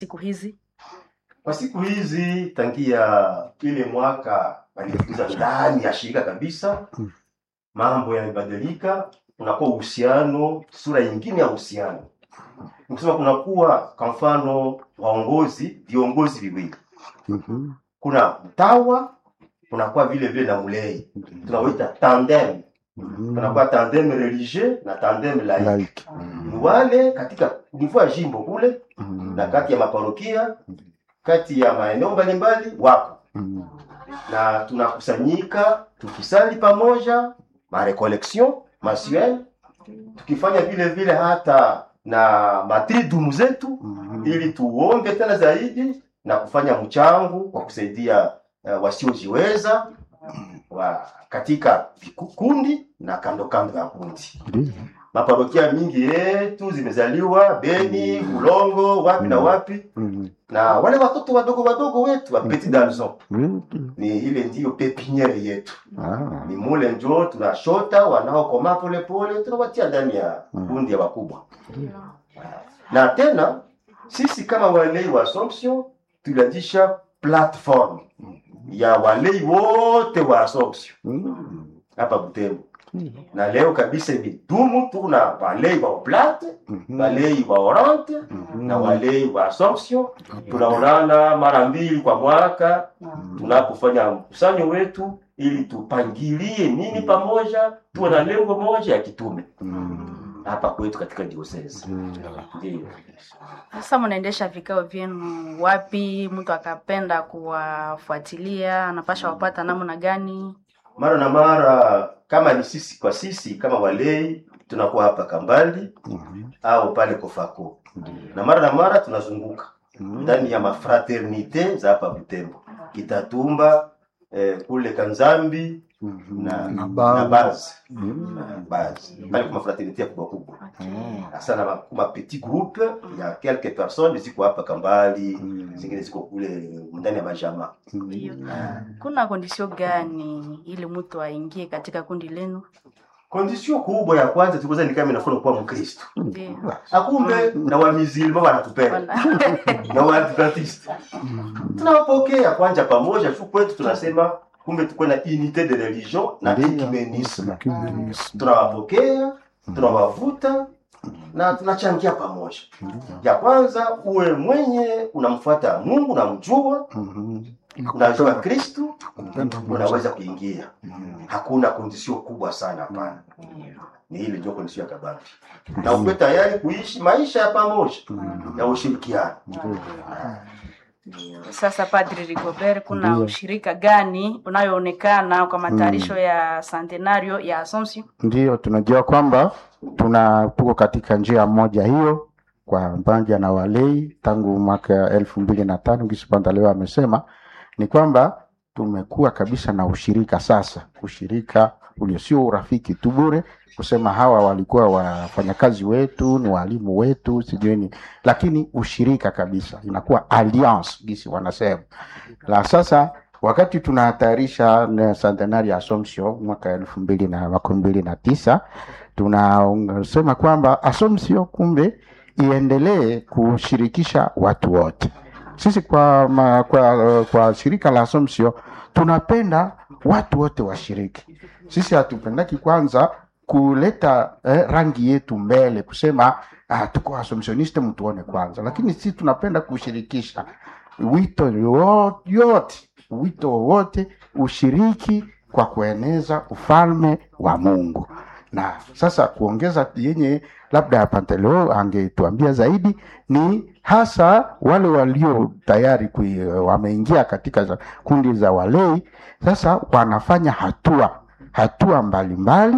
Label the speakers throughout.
Speaker 1: siku hizi?
Speaker 2: Kwa siku hizi tangia ile mwaka walifukuza ndani ya shirika kabisa, mambo yamebadilika, kunakuwa uhusiano, sura nyingine ya uhusiano. Nikisema kunakuwa kwa mfano waongozi, viongozi viwili,
Speaker 3: Mhm.
Speaker 2: kuna mtawa, kunakuwa vile vile na mlei, tunawaita tandem.
Speaker 3: Mhm.
Speaker 2: Kunakuwa tandem religieux na tandem laïque.
Speaker 3: Like.
Speaker 2: Ni wale katika niveau ya jimbo kule
Speaker 3: Mhm.
Speaker 2: na kati ya maparokia, kati ya maeneo mbalimbali wako
Speaker 3: Mhm.
Speaker 2: na tunakusanyika tukisali pamoja marecollection mensuelle tukifanya vile vile hata na matridumu zetu
Speaker 3: Mhm.
Speaker 2: ili tuombe tena zaidi na kufanya mchango kwa kusaidia uh, wasiojiweza wa katika vikundi na kando kando ya kundi.
Speaker 3: Ndiyo.
Speaker 2: Maparokia mingi yetu zimezaliwa Beni, Ulongo, wapi na wapi,
Speaker 3: Mhm.
Speaker 2: na wale watoto wadogo wadogo wetu wa petit garçon
Speaker 3: Ndiyo.
Speaker 2: ni ile ndiyo pepiniere yetu,
Speaker 3: Ah.
Speaker 2: ni mule njo tunashota wanaokoma polepole, tunawatia ndani ya
Speaker 3: Mm.
Speaker 2: kundi ya wakubwa. Na tena sisi kama walei wa Assumption tulianzisha platform ya walei wote wa Assumption
Speaker 3: Mhm.
Speaker 2: hapa Butembo, na leo kabisa imedumu. Tuna walei wa Oblate,
Speaker 3: Mhm.
Speaker 2: walei wa Orante
Speaker 3: Mhm.
Speaker 2: na walei wa Assumption. Tunaonana mara mbili kwa mwaka tunapofanya mkusanyo wetu ili tupangilie nini pamoja, tuwe na lengo moja ya kitume
Speaker 3: Mhm.
Speaker 2: hapa kwetu katika diocese. Ndio.
Speaker 1: Sasa mnaendesha vikao vyenu wapi? Mtu akapenda kuwafuatilia anapasha wapata namna gani?
Speaker 2: Mara na mara kama ni sisi kwa sisi kama walei tunakuwa hapa Kambali
Speaker 3: Mhm.
Speaker 2: au pale Kofako, na mara na mara tunazunguka
Speaker 3: Mhm.
Speaker 2: ndani ya mafraternite za hapa Butembo, Kitatumba eh, kule Kanzambi
Speaker 3: Mhm.
Speaker 2: na,
Speaker 3: Na
Speaker 2: na
Speaker 3: Bazi.
Speaker 2: Bazi
Speaker 3: Mhm.
Speaker 2: na Bazi pale kwa mafraternite kubwa kubwa
Speaker 1: Okay.
Speaker 2: hasa na ma- kuma petit groupe ya quelques personnes ziko hapa Kambali,
Speaker 3: Mhm.
Speaker 2: zingine ziko kule ndani ya majama.
Speaker 1: Ndiyo.
Speaker 3: Mhm.
Speaker 1: Kuna kondisio gani ili mtu aingie katika kundi lenu?
Speaker 2: Kondisio kubwa ya kwanza tulikuwa ni kama inafuna kuwa Mkristo.
Speaker 1: Ndiyo.
Speaker 2: Akumbe na wa musulman wanatupenda
Speaker 1: Wana-
Speaker 2: na wa adventiste tunawapokea kwanza pamoja tu kwetu, tunasema kumbe tuko na unité de religion na
Speaker 3: Ndiyo.
Speaker 2: ecumenisme.
Speaker 3: Ecumenisme.
Speaker 2: Tunawapokea, tunawavuta na tunachangia pamoja. Ya kwanza uwe mwenye unamfuata Mungu, unamjua,
Speaker 3: Mhm.
Speaker 2: unajua Kristu,
Speaker 3: Kupenda Mungu.
Speaker 2: unaweza kuingia.
Speaker 3: Mhm.
Speaker 2: Hakuna kondisio kubwa sana, hapana. Ni ile ndio kondisio ya kabambi, na ukuwe tayari kuishi maisha ya pamoja ya ushirikiano.
Speaker 1: Sasa Padri Rigobert, kuna
Speaker 3: Ndiyo.
Speaker 1: ushirika gani unayoonekana kwa matayarisho ya centenario ya Assumption?
Speaker 3: Ndiyo, tunajua kwamba tuna tuko katika njia moja hiyo kwa pamoja na walei tangu mwaka elfu mbili na tano Gisipanda leo amesema ni kwamba tumekuwa kabisa na ushirika sasa, ushirika ulio sio urafiki tu bure, kusema hawa walikuwa wafanyakazi wetu, ni walimu wetu, sijui ni, lakini ushirika kabisa, inakuwa alliance gisi wanasema. La sasa wakati tunatayarisha na centenari ya Assumption mwaka elfu mbili na makumi mbili na tisa tunasema kwamba Assumption kumbe iendelee kushirikisha watu wote. Sisi kwa, ma, kwa, kwa shirika la Assumption tunapenda watu wote washiriki. Sisi hatupendaki kwanza kuleta eh, rangi yetu mbele kusema ah, tuko Assumptioniste mtuone kwanza, lakini sisi tunapenda kushirikisha wito yo- yote, wito wowote ushiriki kwa kueneza ufalme wa Mungu. Na sasa kuongeza yenye labda Panteleo angetuambia zaidi ni hasa wale walio tayari kui, wameingia katika za, kundi za walei, sasa wanafanya hatua hatua mbalimbali,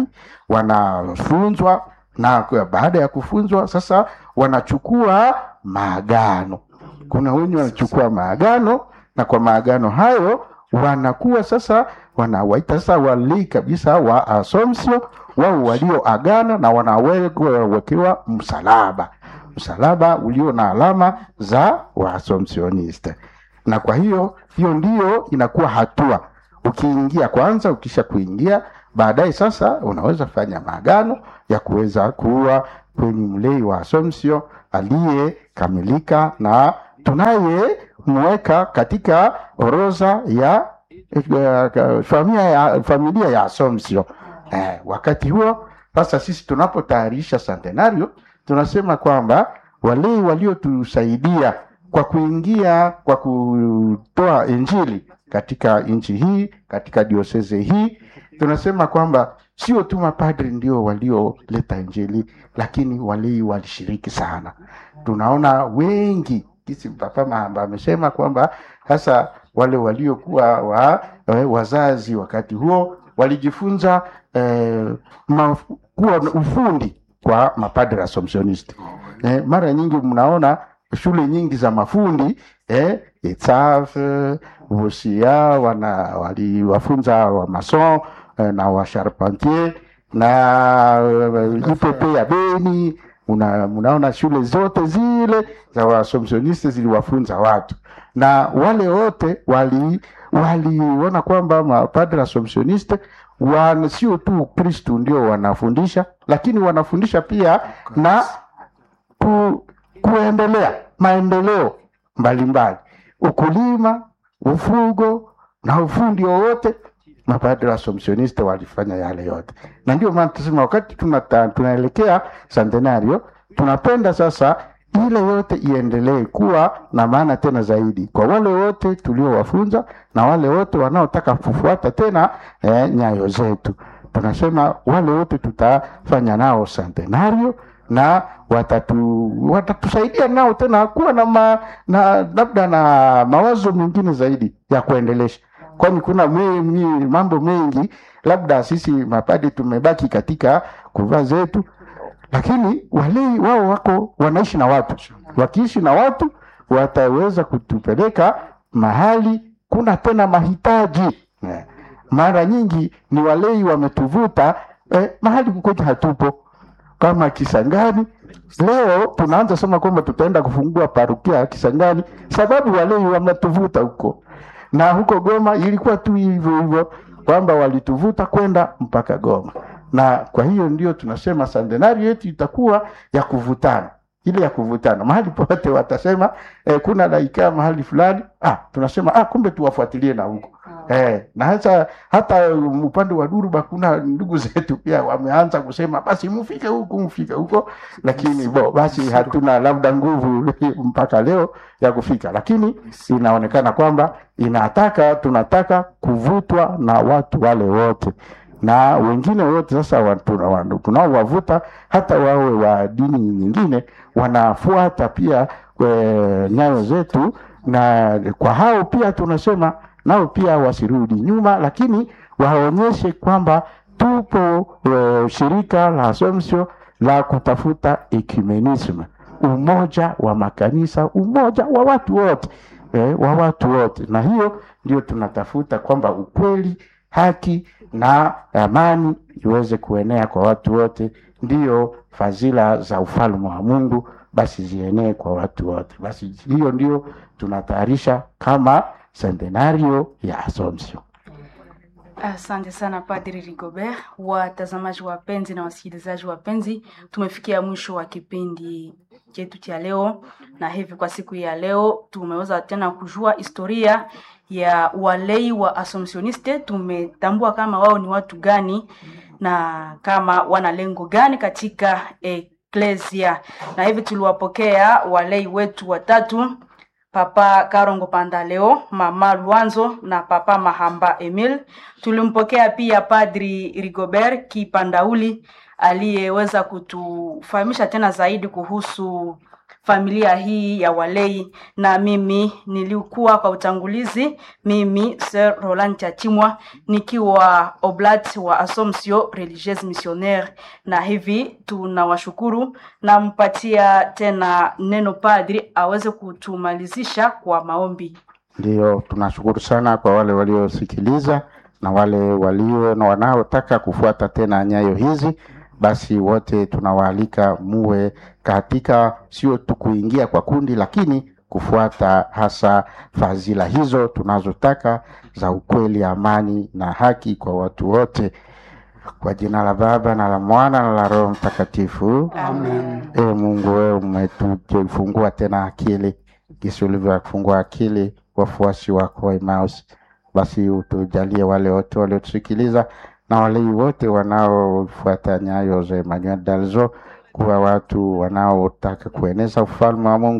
Speaker 3: wanafunzwa na kwa- baada ya kufunzwa sasa wanachukua maagano. Kuna wenye wanachukua maagano na kwa maagano hayo wanakuwa sasa wanawaita sasa walei kabisa wa Assumption, wao walioagana na wanawekewa msalaba, msalaba ulio na alama za Waassumptioniste. Na kwa hiyo hiyo ndiyo inakuwa hatua ukiingia kwanza, ukisha kuingia baadaye sasa unaweza fanya maagano ya kuweza kuwa kwenye mlei wa Assumption aliyekamilika na tunayemweka katika orodha ya eh, familia ya, familia ya Assumption. Eh, wakati huo sasa sisi tunapotayarisha centenario tunasema kwamba wale waliotusaidia kwa kuingia kwa kutoa injili katika nchi hii katika dioseze hii tunasema kwamba sio tu mapadri ndio walioleta injili lakini walei walishiriki sana tunaona wengi kisi papa mahamba amesema kwamba hasa wale waliokuwa wa, eh, wazazi wakati huo walijifunza eh, ma, kuwa na ufundi kwa mapadri assumptionist eh, mara nyingi mnaona shule nyingi za mafundi eh, ETSAF Vosia wana waliwafunza wa mason eh, na wa charpentier na uh, IPP ya Beni una, unaona shule zote zile za waassumptioniste ziliwafunza watu na wale wote wali waliona kwamba mapadre assumptioniste wana sio tu Kristu ndio wanafundisha, lakini wanafundisha pia na ku, kuendelea maendeleo mbalimbali, ukulima, ufugo na ufundi wowote. Mapadre assumptioniste walifanya yale yote, na ndio maana tunasema wakati tunata, tunaelekea centenario, tunapenda sasa ile yote iendelee kuwa na maana tena zaidi kwa wale wote tuliowafunza na wale wote wanaotaka kufuata tena eh, nyayo zetu. Tunasema wale wote tutafanya nao centenario na watatu watatusaidia nao tena kuwa na, ma, na labda na mawazo mengine zaidi ya kuendelesha, kwani kuna me, me, mambo mengi labda sisi mapadi tumebaki katika kuvaa zetu lakini walei wao wako wanaishi na watu, wakiishi na watu wataweza kutupeleka mahali kuna tena mahitaji. Eh, Mara nyingi ni walei wametuvuta eh, mahali kukoja hatupo kama Kisangani. Leo tunaanza sema kwamba tutaenda kufungua parukia ya Kisangani sababu walei wametuvuta huko, na huko Goma ilikuwa tu hivyo hivyo kwamba walituvuta kwenda mpaka Goma na kwa hiyo ndio tunasema centenario yetu itakuwa ya kuvutana, ile ya kuvutana mahali pote watasema eh, kuna laikaa mahali fulani, ah, tunasema ah, kumbe tuwafuatilie na huko eh, na hata hata um, upande wa Duruba kuna ndugu zetu pia wameanza kusema basi mfike huku mfike huko, lakini bo basi hatuna labda nguvu mpaka leo ya kufika, lakini inaonekana kwamba inataka tunataka kuvutwa na watu wale wote na wengine wote sasa wa- tuna- wa- tunaowavuta hata wawe wa dini nyingine wanafuata pia e, nyayo zetu, na kwa hao pia tunasema nao pia wasirudi nyuma, lakini waonyeshe kwamba tupo e, shirika la Assumption la kutafuta ecumenism, umoja wa makanisa, umoja wa watu wote eh, wa watu wote, na hiyo ndio tunatafuta kwamba ukweli, haki na amani iweze kuenea kwa watu wote, ndiyo fadhila za ufalme wa Mungu basi zienee kwa watu wote. Basi hiyo ndio tunatayarisha kama centenario ya Assumption.
Speaker 1: Asante sana Padri Rigobert. Watazamaji wapenzi na wasikilizaji wapenzi, tumefikia mwisho wa kipindi chetu cha leo, na hivi kwa siku ya leo tumeweza tena kujua historia ya walei wa Assumptioniste. Tumetambua kama wao ni watu gani na kama wana lengo gani katika eklesia, na hivi tuliwapokea walei wetu watatu Papa Karongo Pandaleo, Mama Luanzo na Papa Mahamba Emil. Tulimpokea pia Padri Rigobert Kipandauli aliyeweza kutufahamisha tena zaidi kuhusu familia hii ya walei, na mimi nilikuwa kwa utangulizi, mimi Sir Roland Chachimwa nikiwa oblat wa Assomption Religieuse Missionnaire, na hivi tunawashukuru. Nampatia tena neno padri aweze kutumalizisha kwa maombi.
Speaker 3: Ndio, tunashukuru sana kwa wale waliosikiliza na wale walio na wanaotaka kufuata tena nyayo hizi. Basi wote tunawaalika muwe katika, sio tu kuingia kwa kundi, lakini kufuata hasa fadhila hizo tunazotaka za ukweli, amani na haki kwa watu wote. Kwa jina la Baba na la Mwana na la Roho Mtakatifu.
Speaker 1: Amen.
Speaker 3: E Mungu, wewe umetufungua tena akili jinsi ulivyofungua akili wafuasi wako wa Emmaus. Basi utujalie wale wote waliotusikiliza na walei wote wanaofuata nyayo za Emmanuel Dalzo kuwa watu wanaotaka kueneza ufalme wa Mungu